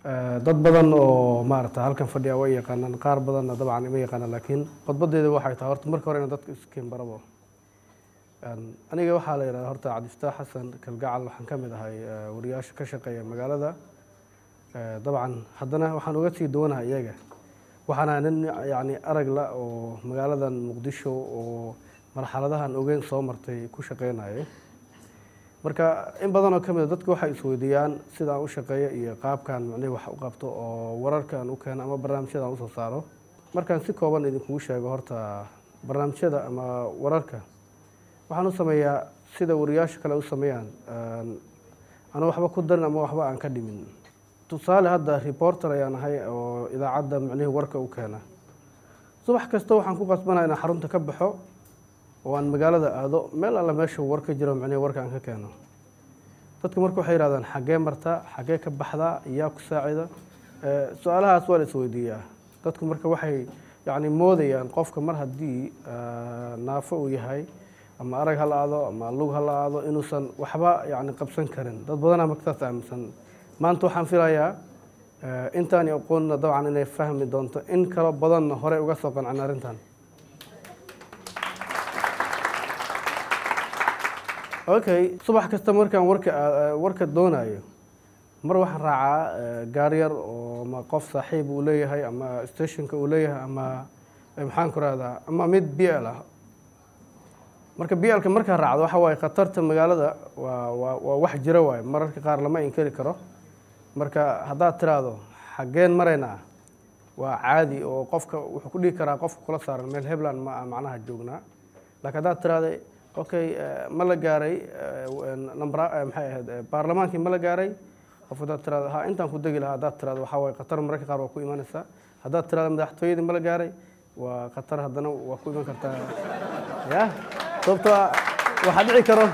dad badan oo maarata halkan fadhiya way yaqaanaan qaar badanna dabcan ima yaqaanaan laakiin khudbadeeda waxay tahay horta marka hore ina dadka iskiin barabo aniga waxaa la yidhahda horta cabdifataax xasan kalgacal waxaan ka mid ahay wariyaasha ka shaqeeya magaalada dabcan haddana waxaan uga sii duwanahay iyaga waxaana nin yacni arag la oo magaaladan muqdisho oo marxaladahan ogeyn soo martay ku shaqeynayay marka in badan oo ka mid a dadka waxay isweydiiyaan sidaan u shaqeeyo iyo qaabkan macnihi wax u qabto oo wararkaan u keeno ama barnaamijyadaan usoo saaro markaan si kooban idinkugu sheego horta barnaamijyada ama wararka waxaan u sameeyaa sida wariyaasha kale u sameeyaan ana waxba ku darin ama waxba aan ka dhimin tusaale hadda reporter ayaan ahay oo idaacadda macnihii warka u keena subax kasta waxaan ku qasbanaya inaan xarunta ka baxo oo aan magaalada aado meel alla meesha war ka jiro macnihii warka aan ka keeno dadku marka waxay yihahdaan xaggee martaa xaggee ka baxdaa yaa ku saacida su-aalahaas waa la isweydiiyaa dadku marka waxay yacni moodayaan qofka mar haddii naafo uu yahay ama arag ha la aado ama lug ha la aado inuusan waxba yacni qabsan karin dad badanaa marka saas aaminsan maanta waxaan filayaa intaani aqoonna dabcan inay fahmi doonto in kalo badanna horey uga soo qancin arrintan okay subax kasta markaan warka warka doonayo mar waxaan raacaa gaar yar oo ma qof saaxiib uu leeyahay ama stationka uu leeyahay ama maxaan ku rahdaa ama mid b l ah marka b lka markaa raacdo waxa waaye khatarta magaalada waa waa waa wax jiro waayo mararka qaar lama inkari karo marka haddaad tiraahdo xaggeen maraynaa waa caadi oo qofka wuxuu ku dhigi karaa qofka kula saaran meel hebland ma macnaha joognaa laakiin haddaad tiraahday okay ma la gaaray number maxay ahayd baarlamaankii ma la gaaray qof haddaad tirahdo ha intaan ku degi lahaa haddaad tirahdo waxaa waaye khatar mararka qaar waa ku imanaysaa haddaad tirahdo madaxtooyadii ma la gaaray waa khatar haddana waa ku iman kartaa ya sababtoo waxaa dhici karo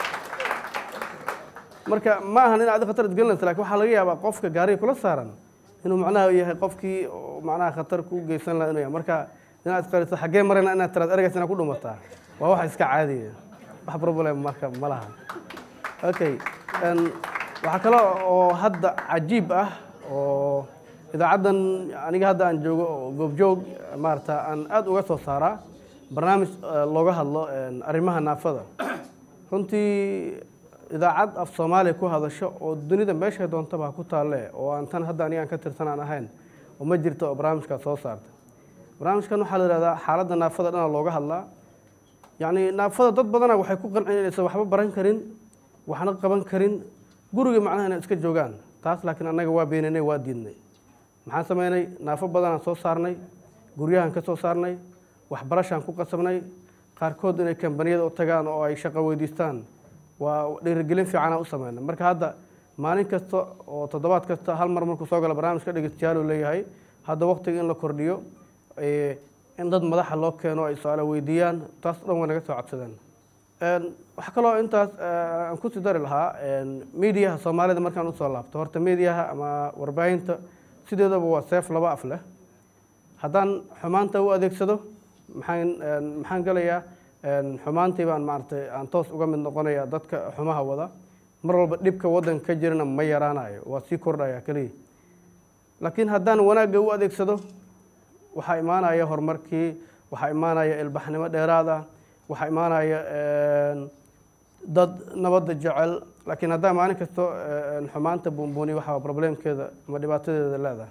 marka ma ahan in adi khatar isgelinaysa lakin waxaa laga yaabaa qofka gaariga kula saaran inuu macnaha yahay qofkii macnaha khatar ku geysan laha inuu yahay marka inaad isqariso xaggee marayna inaad tiraad ergays inaad ku dhumataa waa wax iska caadiya wax problem marka ma laha okay waxaa kale oo hadda cajiib ah oo idaacaddan aniga hadda aan joogo oo goobjoog maarata aan aada uga soo saaraa barnaamij looga hadlo arrimaha naafada runtii idaacad af soomaaliya ku hadasho oo dunida meeshay doontaba ha ku taalle oo aan tan hadda anigaan ka tirsan aan ahayn oo ma jirto oo barnaamijkaas soo saarta barnaamijkan waxaa la yihahdaa xaaladda naafada dhana looga hadlaa yacni naafada dad badana waxay ku qancin inaysan waxba baran karin waxna qaban karin guriga macnaha inay iska joogaan taas laakiin annaga waa beeninay waa diidnay maxaan sameynay naafo badanaan soo saarnay guryahan ka soo saarnay waxbarashaan ku qasabnay qaarkood inay kambaniyada u tagaan oo ay shaqo weydiistaan waa dhiirigelin fiicanaa u sameynay marka hadda maalin kasta oo toddobaad kasta hal mar markuu soo galo barnaamijka dhegeystayaal leeyahay hadda waqtiga in la kordhiyo in dad madaxa loo keeno ay su-aalo weydiiyaan taas dhan way naga soo codsadeen waxaa kaloo intaas aan kusii dari lahaa mediaha soomaalida markaan usoo laabto horta mediaha ama warbaahinta sideedaba waa seef laba af leh haddaan xumaanta u adeegsado maxaan maxaan gelayaa xumaantii baan maaragtay aan toos uga mid noqonaya dadka xumaha wada mar walba dhibka waddanka ka jirana ma yaraanayo waa sii kordhaya keliya laakiin haddaan wanaagga u adeegsado waxaa imaanaya horumarkii waxaa imaanaya ilbaxnimo dheeraad ah waxaa imaanaya dad nabadda jecel laakiin haddaan maalin kasto xumaanta buunbuuni waxaa problemkeeda ama dhibaatadeeda leedahay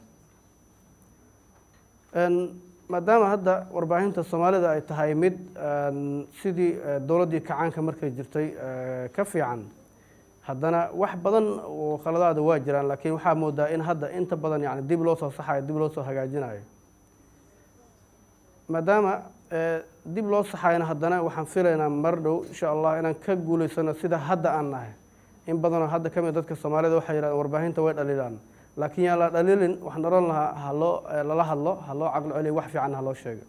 maadaama hadda warbaahinta soomaalida ay tahay mid sidii dowladdii kacaanka markay jirtay ka fiican haddana wax badan oo khaladaada waa jiraan laakiin waxaa moodaa in hadda inta badan yani dib loo soo saxayo dib loo soo hagaajinayo maadaama dib loo saxayna haddana waxaan filaynaa mar dhow insha allah inaan ka guulaysano sida hadda aan nahay in badanoo hadda ka mid dadka soomaalida waxay yidhahdeen warbaahinta way dhaliilaan laakiin yaan la dhaliilin waxaan odhan lahaa haloo lala hadlo ha loo caqlo celiyo wax fiican ha loo sheego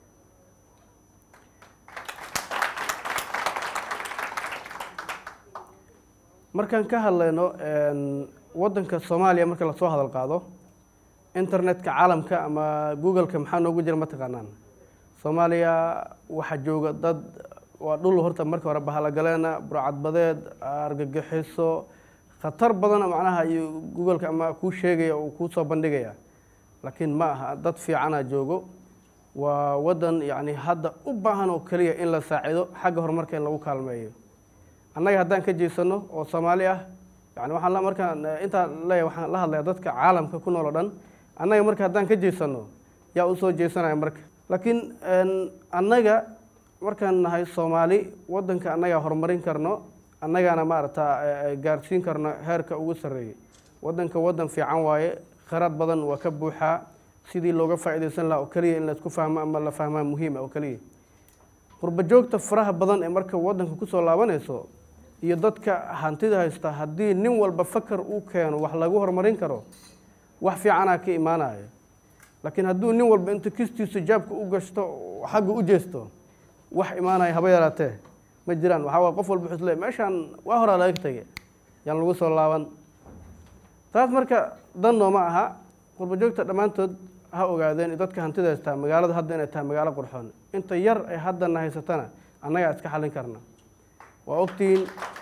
markaan ka hadlayno waddanka soomaaliya marka lasoo hadal qaado internetka caalamka ama googleka maxaa noogu jira ma taqaanaan soomaaliya waxaa jooga dad waa dhul horta marka hore bahalagaleena burcadbadeed argagixiso khatar badan macnaha iyo googoleka ama kuu sheegaya uu kuu soo bandhigaya laakiin ma aha dad fiicana joogo waa waddan yacni hadda u baahan oo keliya in la saacido xagga horumarka in lagu kaalmeeyo annaga haddaan ka jeesano oo soomaali ah yani waxaan la markaan intaan leeyahay waxaan la hadlayaa dadka caalamka ku nool oo dhan annaga marka haddaan ka jeesano yaa u soo jeesanaya marka laakiin annaga markaan nahay soomaali waddanka annagaa horumarin karno annagaana maarata gaarsiin karno heerka ugu sarreeyay waddanka waddan fiican waaye kharaad badan waa ka buuxaa sidii looga faa'iidaysan lahaa oo keliya in laisku fahmo ama la fahmaa muhiima oo keliya qurba joogta faraha badan ee marka waddanka kusoo laabanayso iyo dadka hantida haysta haddii nin walba fakar uu keeno wax lagu horumarin karo wax fiicanaa ka imaanayo laakiin hadduu nin walba intu kistiisa jaabka u gashto xagga u jeesto wax imaanaya haba yaraatee ma jiraan waxaa waye qof walba wuxuu isleeyahy meeshaan waa horaa laga tegay yaan lagu soo laaban taas marka dan nooma aha qurba joogta dhammaantood ha ogaadeen dadka hantida haystaa magaalada hadda inay tahay magaalo qurxoon inta yar ay haddana haysatana annagaa iska xallin karna waa ogtihiin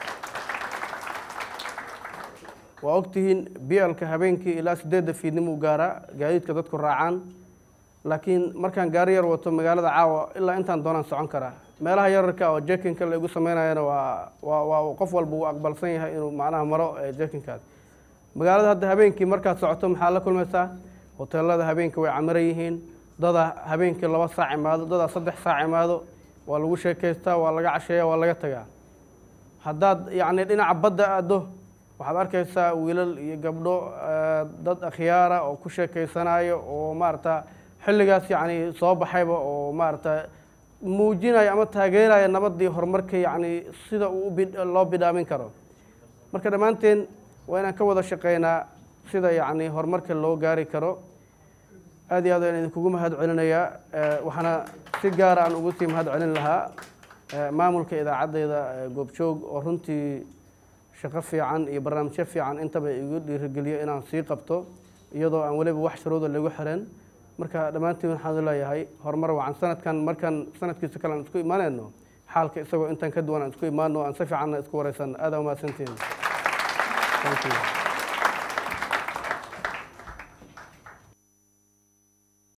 waa ogtihiin bialka habeenkii ilaa sideedda fiidnimuu gaaraa gaadiidka dadku raacaan laakiin markaan gaari yar wato magaalada caawa ilaa intaan doonaan socon karaa meelaha yararka oo jekinka la igu sameynayana waa waa waa qof walba uu aqbalsan yahay inuu macnaha maro jekinkaas magaalada hadda habeenkii markaad socoto maxaa la kulmaysaa hoteelada habeenkii way camiran yihiin dada habeenkii laba saac imaado dadaa saddex saac imaado waa lagu sheekaystaa waa laga casheeya waa laga tagaa haddaad yacni dhinaca badda aaddo waxaad arkaysaa wiilal iyo gabdho dad akhyaara oo ku sheekaysanayo oo maarata xilligaas yacni soo baxayba oo maarata muujinaya ama taageeraya nabaddii horumarka yacni sida uu loo bidhaamin karo marka dhammaanteen waa inaan ka wada shaqeynaa sida yacni horumarka loo gaari karo aad iyo aad aan idinkugu mahad celinayaa waxaana si gaara aan ugu sii mahad celin lahaa maamulka idaacaddeyda goobjoog oo runtii shaqo fiican iyo barnaamijyo fiican intaba igu dhiirigeliyo inaan sii qabto iyadoo aan weliba wax shuruuda lagu xiran marka dhammaantiin waxaan leeyahay horumar wacan sanadkan markaan sanadkiisa kale aan isku imaanayno xaalka isagoo intaan ka duwan aan isku imaano aan si fiicanna isku wareysanno aada umahadsantiin Thank you.